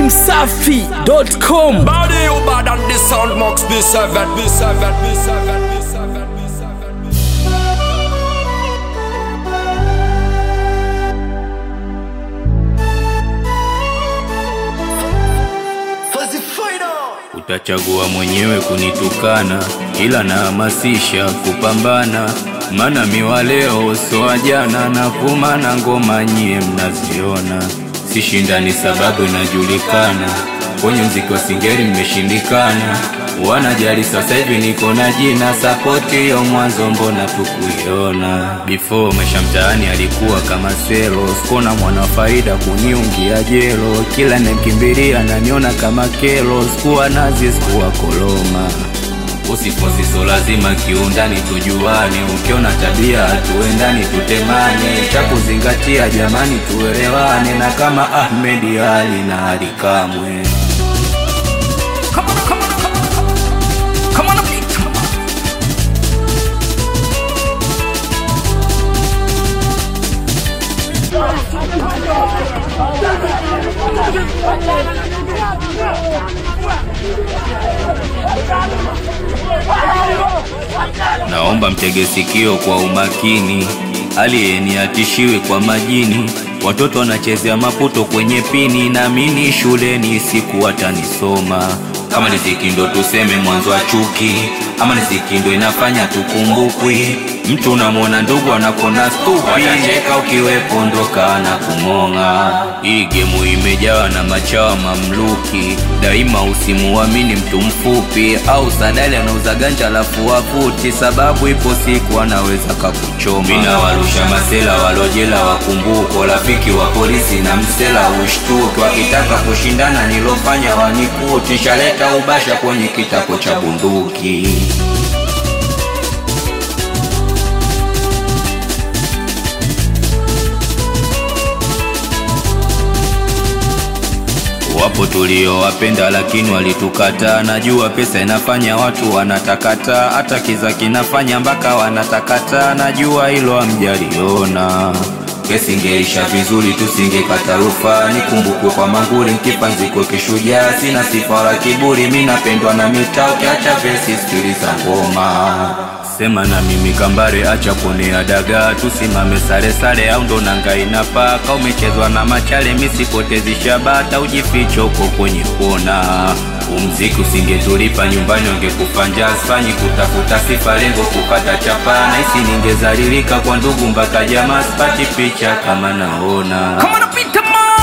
datimsafi.com Body you bad and the sound mux B7 B7 B7 B7 B7 Utachagua mwenyewe kunitukana, ila nahamasisha kupambana, maana miwa leo so wa jana na kumana ngoma nyie mnaziona, sishindani sababu inajulikana, kwenye mziki wa singeli mmeshindikana, wanajali sasa hivi niko na jina, sapoti hiyo mwanzo mbona tukuiona, before maisha mtaani alikuwa kama selo, sikona mwana wa faida kuniungia jelo, kila nemkimbilia naniona kama kelo, sikuwa nazi sikuwa koloma Usifosi so lazima kiundani tujuane, ukiona tabia tuendani tutemane, cha kuzingatia jamani tuelewane, na kama Ahmed Ali na Ali Kamwe. Naomba mtege sikio kwa umakini, aliyeni atishiwe kwa majini. Watoto wanachezea maputo kwenye pini, naamini shuleni siku watanisoma. Kama ni ziki ndo tuseme mwanzo wa chuki, ama ni ziki ndo inafanya tukumbukwi. Mtu unamwona ndugu anakona stupi, watacheka ukiwepo ndoka na kumong'a. Hii gemu imejawa na machawa mamluki, daima usimuamini mtu mfupi au sadali anauza ganja alafu wavuti, sababu ipo siku anaweza kakuchoma. Mina warusha masela walojela wakumbuko, rafiki wa polisi na msela ushtuki, wakitaka kushindana nilofanya wanikuti, shaleta ubasha kwenye kitako cha bunduki. Wapo tuliowapenda lakini walitukataa. Najua pesa inafanya watu wanatakata, hata kiza kinafanya mpaka wanatakata. Najua hilo hamjaliona. Kesi ingeisha vizuri, tusingekata rufaa. Nikumbukwe kwa manguli, nkipanziko kishujaa. Sina sifa wala kiburi, mi napendwa na mitaa. Ukiacha vesi, sikiliza ngoma Sema na mimi kambare, acha kuonea dagaa, tusimame sare sare, au ndo nanga inapaa. Ka umechezwa na machale, misipotezi shabata, ujificho uko kwenye kona. Umziki usingetulipa nyumbani, wangekufa njaa. Sifanyi kutafuta sifa, lengo kupata chapa. Nahisi ningezalilika kwa ndugu mpaka jamaa, sipati picha kama naona Come on, beat them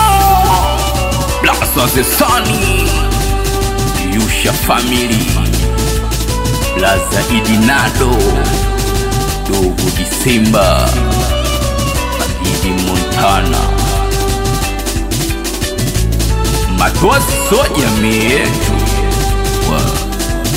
Blast of the Sunny Yusha Family Blaza Idinado Dogo Disemba Idi Montana Matozi so jamii yetu Wa-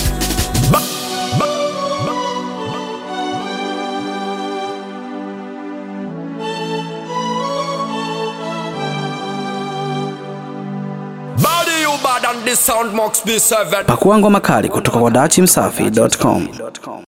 Body you bad and the sound mux B7 Pakua ngoma kali kutoka kwa datimsafi.com